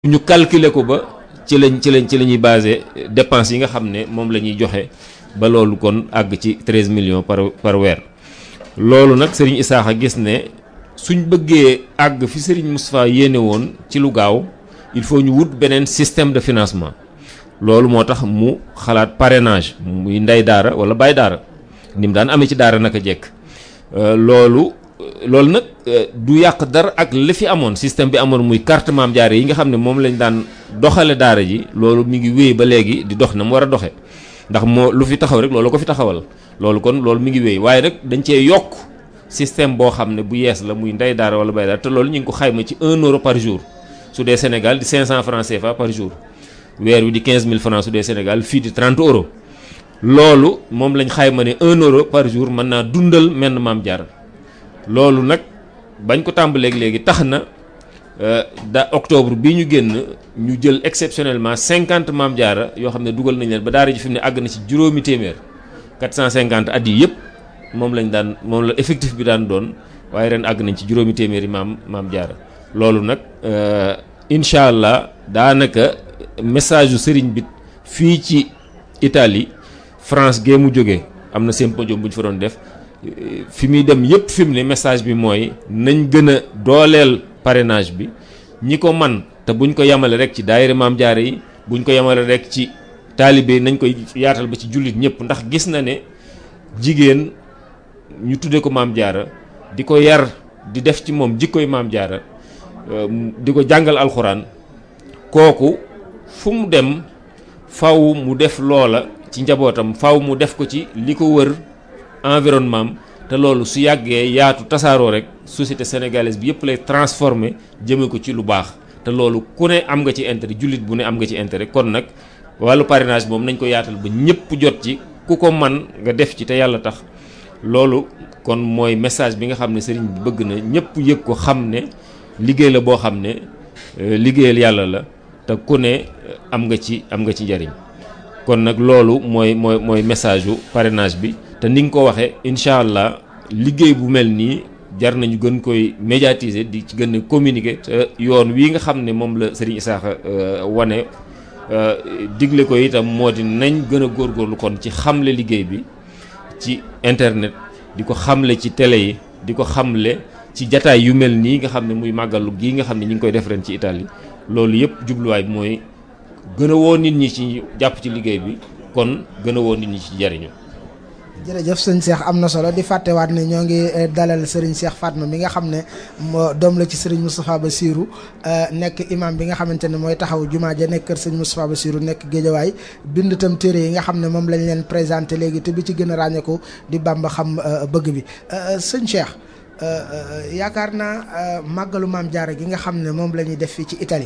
ñu calculer ko ba ci lañ ci lañ ci la ñuy basé dépenses yi nga xam ne moom la ñuy joxe ba loolu kon àgg ci treize millions par par weer loolu nag Serigne Isaaxa gis ne suñ bëggee àgg fi Serigne Moustapha yéene woon ci lu gaaw il faut ñu wut beneen système de financement loolu moo tax mu xalaat parrainage muy ndey daara wala baay daara ni mu daan amee ci daara naka jekk loolu loolu nag du yàq dara ak li fi amoon système bi amoon muy carte maam jaare yi nga xam ne moom lañ daan doxale daara ji loolu mi ngi wéy ba léegi di dox na mu war a doxe ndax moo lu fi taxaw rek loolu ko fi taxawal loolu kon loolu mi ngi wéy waaye nag dañ cee yokk système boo xam ne bu yees la muy ndey daara wala bay daara te loolu ñu ngi ko xayma ci 1 euro par jour su dee Sénégal di 500 francs CFA par jour weer wi di 15000 francs su dee Sénégal fii di 30 euros loolu moom lañ xayma ne 1 euro par jour mën naa dundal menn maam jaara loolu nag bañ ko tàmbaleeg léegi tax na da octobre bi ñu génn ñu jël exceptionnellement 50 maam jaara yoo xam ne dugal nañ leen ba daara ji fi mu ne àgg na ci juróomi téeméer 450 at yi yëpp moom lañ daan moom la effectif bi daan doon waaye ren àgg nañ ci juróomi téeméeri maam maam jaara loolu nag incha allah daanaka message yu sëriñ bi fii ci Italie France gee mu jógee am na symposium bu ñu fa doon def fi muy dem yëpp fi mu ne message bi mooy nañ gën a dooleel parrainage bi ñi ko man te buñ ko yemale rek ci daayira maam jaare yi buñ ko yemale rek ci taalibe nañ koy yaatal ba ci jullit ñëpp ndax gis na ne jigéen ñu tudde ko maam jaara di ko yar di def ci moom jikkoy maam jaara di ko jàngal alxuraan kooku fu mu dem faw mu def loola ci njabootam faw mu def ko ci li ko wër environnement te loolu su yàggee yaatu tasaaroo rek société sénégalaise bi yëpp lay transformer jëme ko ci lu baax te loolu ku ne am nga ci intérêt jullit bu ne am nga ci intérêt kon nag wàllu parrainage moom nañ ko yaatal ba ñëpp jot ci ku ko man nga def ci te yàlla tax loolu kon mooy message bi nga xam ne sëriñ bi bëgg na ñëpp yëg ko xam ne liggéey la boo xam ne liggéeyal yàlla la te ku ne am nga ci am nga ci njariñ kon nag loolu mooy mooy mooy message yu parrainage bi te ni nga ko waxee incha allah liggéey bu mel nii jar nañu gën koy médiatiser di ci gën a communiquer te yoon wii nga xam ne moom la Serigne Isaaxa wane digle ko itam moo di nañ gën a góorgóorlu kon ci xamle liggéey bi ci internet di ko xamle ci télé yi di ko xamle ci jataay yu mel nii nga xam ne muy màggalu gii nga xam ne ñu ngi koy def ren ci Italie loolu yëpp jubluwaay bi mooy gën a woo nit ñi ci jàpp ci liggéey bi kon gën a woo nit ñi ci jariñu jërëjëf sëñ Cheikh am na solo di fàttewaat ne ñoo ngi dalal Serigne Cheikh Fatma mi nga xam ne moo doom la ci Serigne Moustapha Bassirou nekk imam bi nga xamante ne mooy taxaw jumaa ja nekk kër sëñ Moustapha Bassirou nekk géejawaay bind tam téere yi nga xam ne moom lañ leen présenté léegi te bi ci gën a ràññeeku di Bamba xam bëgg bi sëñ Cheikh yaakaar naa màggalu maam jaara gi nga xam ne moom la ñuy def fii ci Italie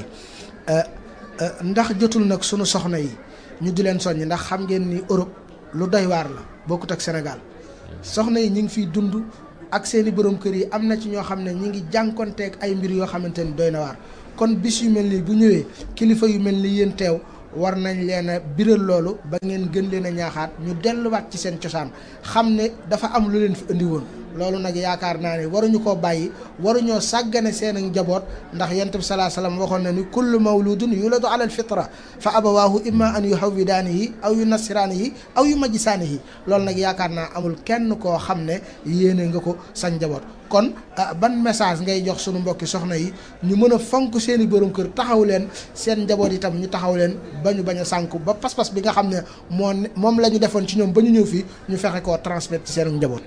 ndax jotul nag sunu soxna yi ñu di leen soññ ndax xam ngeen ni Europe lu doy waar la bokkut ak Sénégal soxna yi ñu ngi fiy dund ak seeni borom kër yi am na ci ñoo xam ne ñi ngi jànkonteeg ay mbir yoo xamante ni doy na waar kon bis yu mel nii bu ñëwee kilifa yu mel ni yéen teew war nañ leen a biral loolu ba ngeen gën leen a ñaaxaat ñu delluwaat ci seen cosaan xam ne dafa am lu leen fi indi woon loolu nag yaakaar naa ne waruñu koo bàyyi waruñoo sàggane seen ak njaboot ndax yonent bi salaa salaam waxoon na ni kullu mawludun yuladu ala alfitra fa abawaahu imma an yuhawwidaanihi aw yu nasiraanihi aw yu majjisaanihi loolu nag yaakaar naa amul kenn koo xam ne yéene nga ko sa njaboot kon ban message ngay jox sunu mbokki soxna yi ñu mën a fonk seen i borom kër taxaw leen seen njaboot itam ñu taxaw leen ba ñu bañ a sànku ba pas-pas bi nga xam ne moo moom la ñu defoon ci ñoom ba ñu ñëw fii ñu fexe koo transmettre ci seen njaboot.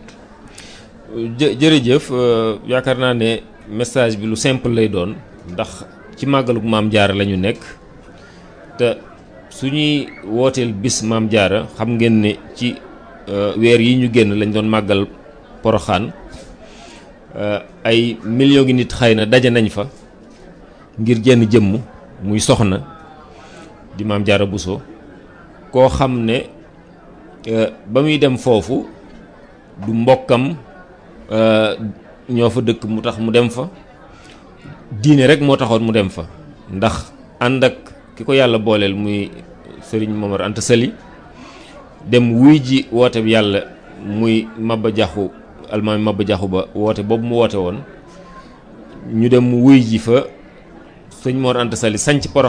jë jërëjëf yaakaar naa ne message bi lu simple lay doon ndax ci màggalu maam jaara la ñu nekk te su ñuy wooteel bis maam jaara xam ngeen ne ci weer yi ñu génn lañ doon màggal poroxaan ay millions ngi nit xëy na daje nañ fa ngir jenn jëmm muy soxna di maam jaara Buso koo xam ne ba muy dem foofu du mbokkam ñoo fa dëkk mu tax mu dem fa diine rek moo taxoon mu dem fa ndax ànd ak ki ko yàlla booleel muy sëriñ Momar Anta Sali dem wuy ji woote bi yàlla muy Maba Jaxu almaami Maba Jaxu ba woote boobu mu woote woon ñu dem wuy ji fa sëñ Mor Anta Sali sanc